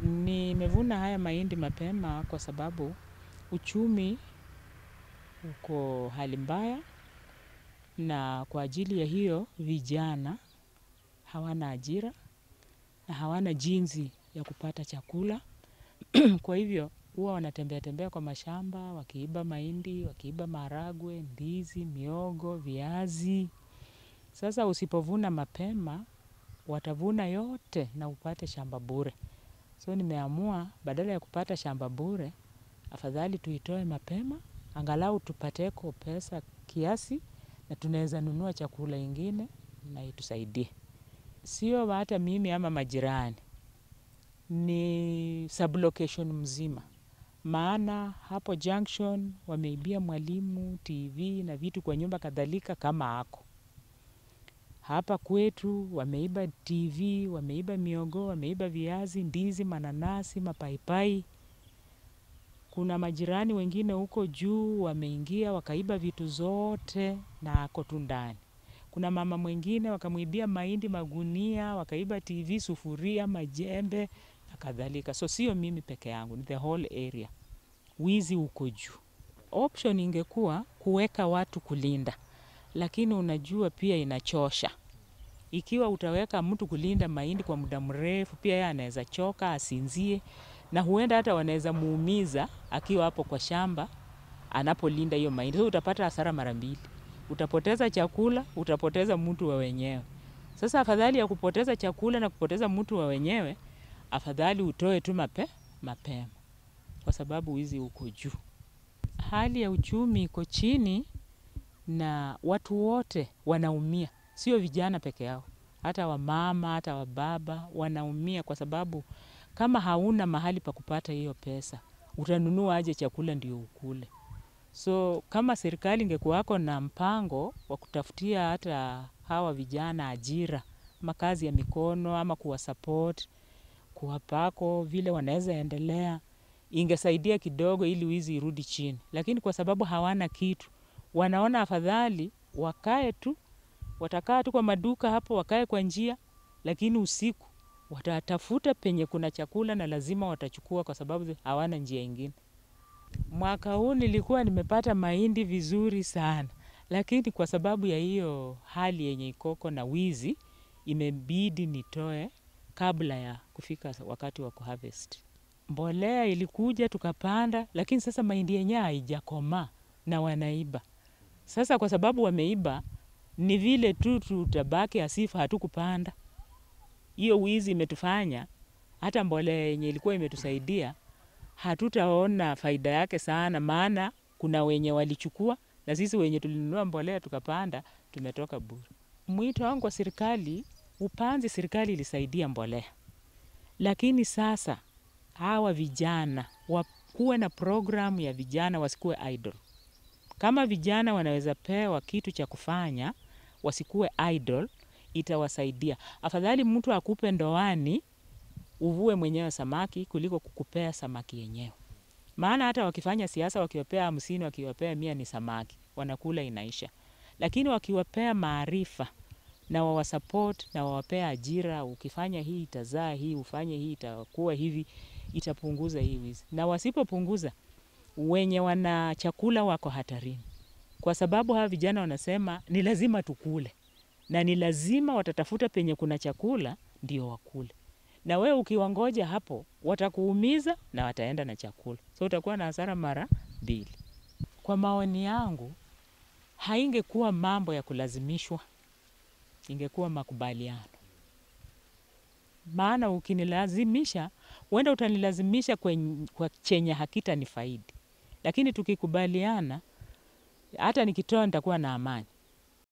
Nimevuna haya mahindi mapema kwa sababu uchumi uko hali mbaya, na kwa ajili ya hiyo vijana hawana ajira na hawana jinsi ya kupata chakula. Kwa hivyo huwa wanatembea tembea kwa mashamba wakiiba mahindi, wakiiba maharagwe, ndizi, mihogo, viazi. Sasa usipovuna mapema watavuna yote na upate shamba bure. So nimeamua badala ya kupata shamba bure, afadhali tuitoe mapema, angalau tupateko pesa kiasi na tunaweza nunua chakula ingine na itusaidie. Sio hata mimi ama majirani, ni sublocation mzima. Maana hapo junction wameibia mwalimu, TV na vitu kwa nyumba kadhalika kama ako. Hapa kwetu wameiba TV, wameiba mihogo, wameiba viazi, ndizi, mananasi, mapaipai. Kuna majirani wengine huko juu wameingia wakaiba vitu zote na ako tu ndani. Kuna mama mwingine wakamwibia mahindi magunia, wakaiba TV, sufuria, majembe na kadhalika. So sio mimi peke yangu, ni the whole area. Wizi uko juu. Option ingekuwa kuweka watu kulinda, lakini unajua pia inachosha. Ikiwa utaweka mtu kulinda mahindi kwa muda mrefu, pia yeye anaweza choka, asinzie, na huenda hata wanaweza muumiza akiwa hapo kwa shamba, anapolinda hiyo mahindi. So utapata hasara mara mbili. Utapoteza chakula, utapoteza mtu wa wenyewe. Sasa afadhali ya kupoteza chakula na kupoteza mtu wa wenyewe, afadhali utoe tu mape, mapema. Kwa sababu wizi uko juu. Hali ya uchumi iko chini na watu wote wanaumia. Sio vijana peke yao. Hata wamama, hata wababa, wanaumia kwa sababu kama hauna mahali pa kupata hiyo pesa, utanunua aje chakula ndio ukule. So kama serikali ingekuwako na mpango wa kutafutia hata hawa vijana ajira, makazi ya mikono ama kuwasupport, kuwapako vile wanaweza endelea, ingesaidia kidogo ili wizi irudi chini. Lakini kwa sababu hawana kitu, wanaona afadhali wakae tu, watakaa tu kwa maduka hapo, wakae kwa njia, lakini usiku watatafuta penye kuna chakula na lazima watachukua kwa sababu hawana njia ingine. Mwaka huu nilikuwa nimepata mahindi vizuri sana, lakini kwa sababu ya hiyo hali yenye ikoko na wizi, imebidi nitoe kabla ya kufika wakati wa kuharvest. Mbolea ilikuja tukapanda, lakini sasa mahindi yenyewe haijakomaa na wanaiba. Sasa kwa sababu wameiba, ni vile tu tutabaki asifu hatukupanda. Hiyo wizi imetufanya, hata mbolea yenye ilikuwa imetusaidia, hatutaona faida yake sana, maana kuna wenye walichukua, na sisi wenye tulinunua mbolea tukapanda, tumetoka bure. Mwito wangu kwa serikali, upanzi serikali ilisaidia mbolea. Lakini sasa, hawa vijana, wakuwe na programu ya vijana wasikuwe idle. Kama vijana wanaweza pewa kitu cha kufanya, wasikuwe idle, itawasaidia. Afadhali mtu akupe ndoani, uvue mwenyewe samaki kuliko kukupea samaki yenyewe. Maana hata wakifanya siasa wakiwapea hamsini, wakiwapea mia ni samaki, wanakula inaisha. Lakini wakiwapea maarifa na wawasupport na wawapea ajira, ukifanya hii itazaa hii, ufanye hii itakuwa hivi, itapunguza hii wizi. Na wasipopunguza, wenye wana chakula wako hatarini. Kwa sababu hawa vijana wanasema ni lazima tukule. Na ni lazima watatafuta penye kuna chakula ndio wakule. Na wewe ukiwangoja hapo, watakuumiza na wataenda na chakula. So utakuwa na hasara mara mbili. Kwa maoni yangu, haingekuwa mambo ya kulazimishwa, ingekuwa makubaliano. Maana ukinilazimisha, huenda utanilazimisha kwa chenye hakitanifaidi. Lakini tukikubaliana, hata nikitoa nitakuwa na amani.